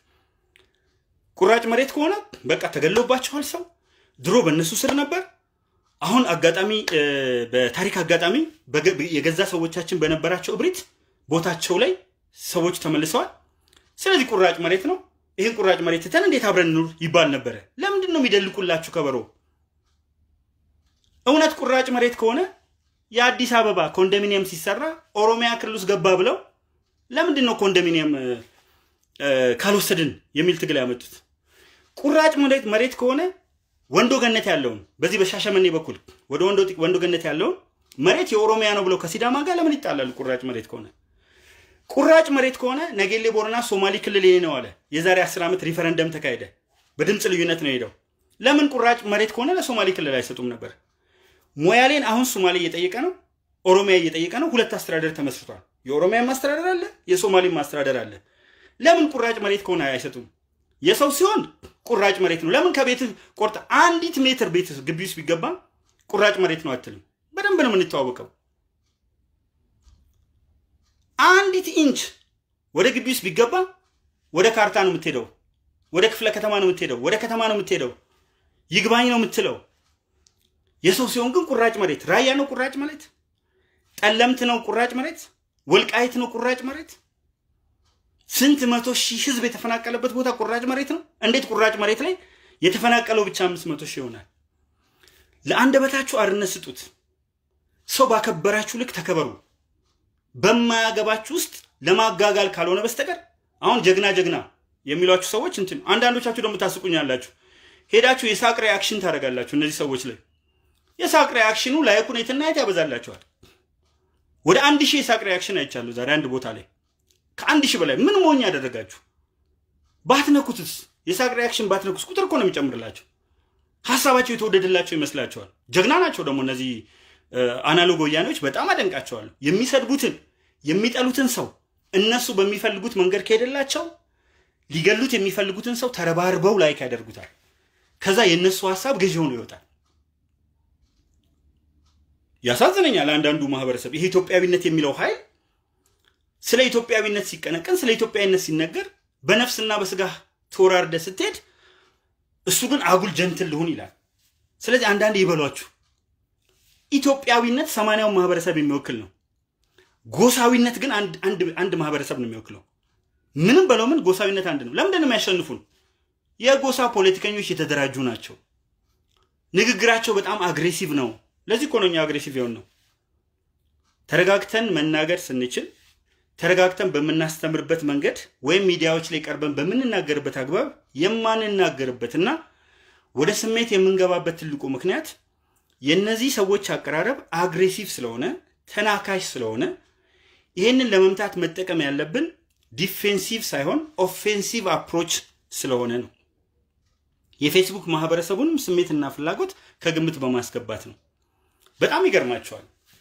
ቁራጭ መሬት ከሆነ በቃ ተገሎባቸዋል። ሰው ድሮ በእነሱ ስር ነበር። አሁን አጋጣሚ በታሪክ አጋጣሚ የገዛ ሰዎቻችን በነበራቸው እብሪት ቦታቸው ላይ ሰዎች ተመልሰዋል። ስለዚህ ቁራጭ መሬት ነው። ይህን ቁራጭ መሬት ትተን እንዴት አብረን ኑር ይባል ነበረ። ለምንድን ነው የሚደልቁላችሁ ከበሮ? እውነት ቁራጭ መሬት ከሆነ የአዲስ አበባ ኮንዶሚኒየም ሲሰራ ኦሮሚያ ክልል ውስጥ ገባ ብለው ለምንድን ነው ኮንዶሚኒየም ካልወሰድን የሚል ትግል ያመጡት? ቁራጭ መሬት ከሆነ ወንዶ ገነት ያለውን በዚህ በሻሸመኔ በኩል ወደ ወንዶ ገነት ያለውን መሬት የኦሮሚያ ነው ብለው ከሲዳማ ጋር ለምን ይጣላሉ? ቁራጭ መሬት ከሆነ ቁራጭ መሬት ከሆነ ነጌሌ ቦረና ሶማሌ ክልል ይሄ ነው አለ። የዛሬ አስር ዓመት ሪፈረንደም ተካሄደ። በድምፅ ልዩነት ነው ሄደው። ለምን ቁራጭ መሬት ከሆነ ለሶማሌ ክልል አይሰጡም ነበር? ሞያሌን አሁን ሶማሌ እየጠየቀ ነው፣ ኦሮሚያ እየጠየቀ ነው። ሁለት አስተዳደር ተመስርቷል። የኦሮሚያም አስተዳደር አለ፣ የሶማሌም አስተዳደር አለ። ለምን ቁራጭ መሬት ከሆነ አይሰጡም? የሰው ሲሆን ቁራጭ መሬት ነው። ለምን ከቤት ቆርጠ አንዲት ሜትር ቤት ግቢ ውስጥ ቢገባ ቁራጭ መሬት ነው አትልም? በደንብ ነው የምንተዋወቀው። አንዲት ኢንች ወደ ግቢ ውስጥ ቢገባ ወደ ካርታ ነው የምትሄደው፣ ወደ ክፍለ ከተማ ነው የምትሄደው፣ ወደ ከተማ ነው የምትሄደው፣ ይግባኝ ነው የምትለው። የሰው ሲሆን ግን ቁራጭ መሬት ራያ ነው ቁራጭ መሬት፣ ጠለምት ነው ቁራጭ መሬት፣ ወልቃይት ነው ቁራጭ መሬት። ስንት መቶ ሺህ ህዝብ የተፈናቀለበት ቦታ ቁራጭ መሬት ነው። እንዴት ቁራጭ መሬት ላይ የተፈናቀለው ብቻ አምስት መቶ ሺህ ይሆናል? ለአንደበታችሁ አርነት ስጡት። ሰው ባከበራችሁ ልክ ተከበሩ። በማያገባችሁ ውስጥ ለማጋጋል ካልሆነ በስተቀር አሁን ጀግና ጀግና የሚሏችሁ ሰዎች እንትን አንዳንዶቻችሁ ደግሞ ታስቁኛላችሁ። ሄዳችሁ የሳቅ ሪያክሽን ታደርጋላችሁ እነዚህ ሰዎች ላይ የሳቅ ሪያክሽኑ ላይኩን የትና የት ያበዛላችኋል። ወደ አንድ ሺህ የሳቅ ሪያክሽን አይቻለሁ ዛሬ አንድ ቦታ ላይ ከአንድ ሺህ በላይ ምን ሞኝ ያደረጋችሁ ባትነኩትስ የሳቅ ሪያክሽን ባትነኩስ ቁጥር እኮ ነው የሚጨምርላቸው። ሀሳባቸው የተወደደላቸው ይመስላቸዋል። ጀግና ናቸው ደግሞ እነዚህ አናሎግ ወያኔዎች በጣም አደንቃቸዋለሁ። የሚሰድቡትን የሚጠሉትን ሰው እነሱ በሚፈልጉት መንገድ ከሄደላቸው ሊገሉት የሚፈልጉትን ሰው ተረባርበው ላይክ ያደርጉታል። ከዛ የእነሱ ሀሳብ ገዢ ሆኖ ይወጣል። ያሳዝነኛል። አንዳንዱ ማህበረሰብ ይሄ ኢትዮጵያዊነት የሚለው ኃይል ስለ ኢትዮጵያዊነት ሲቀነቀን፣ ስለ ኢትዮጵያዊነት ሲነገር በነፍስና በስጋ ተወራርደ ስትሄድ እሱ ግን አጉል ጀንትል ልሁን ይላል። ስለዚህ አንዳንድ ይበሏችሁ። ኢትዮጵያዊነት ሰማንያውን ማህበረሰብ የሚወክል ነው። ጎሳዊነት ግን አንድ ማህበረሰብ ነው የሚወክለው። ምንም በለው ምን ጎሳዊነት አንድ ነው። ለምንድን ነው የሚያሸንፉን? የጎሳ ፖለቲከኞች የተደራጁ ናቸው። ንግግራቸው በጣም አግሬሲቭ ነው። ለዚህ እኮ ነው እኛ አግሬሲቭ የሆን ነው። ተረጋግተን መናገር ስንችል ተረጋግተን በምናስተምርበት መንገድ ወይም ሚዲያዎች ላይ ቀርበን በምንናገርበት አግባብ የማንናገርበትና ወደ ስሜት የምንገባበት ትልቁ ምክንያት የእነዚህ ሰዎች አቀራረብ አግሬሲቭ ስለሆነ ተናካሽ ስለሆነ ይህንን ለመምታት መጠቀም ያለብን ዲፌንሲቭ ሳይሆን ኦፌንሲቭ አፕሮች ስለሆነ ነው። የፌስቡክ ማህበረሰቡንም ስሜትና ፍላጎት ከግምት በማስገባት ነው። በጣም ይገርማቸዋል።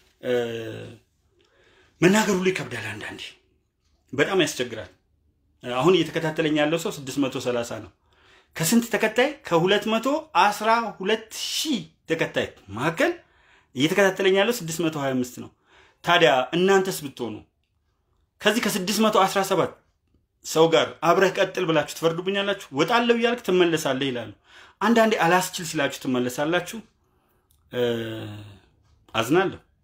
መናገር ሁሉ ይከብዳል። አንዳንዴ በጣም ያስቸግራል። አሁን እየተከታተለኝ ያለው ሰው 630 ነው። ከስንት ተከታይ? ከ212 ሺህ ተከታይ መካከል እየተከታተለኝ ያለው 625 ነው። ታዲያ እናንተስ ብትሆኑ ከዚህ ከ617 ሰው ጋር አብረህ ቀጥል ብላችሁ ትፈርዱብኛላችሁ? ወጣለሁ እያልክ ትመለሳለህ ይላሉ። አንዳንዴ አላስችል ሲላችሁ ትመለሳላችሁ። አዝናለሁ።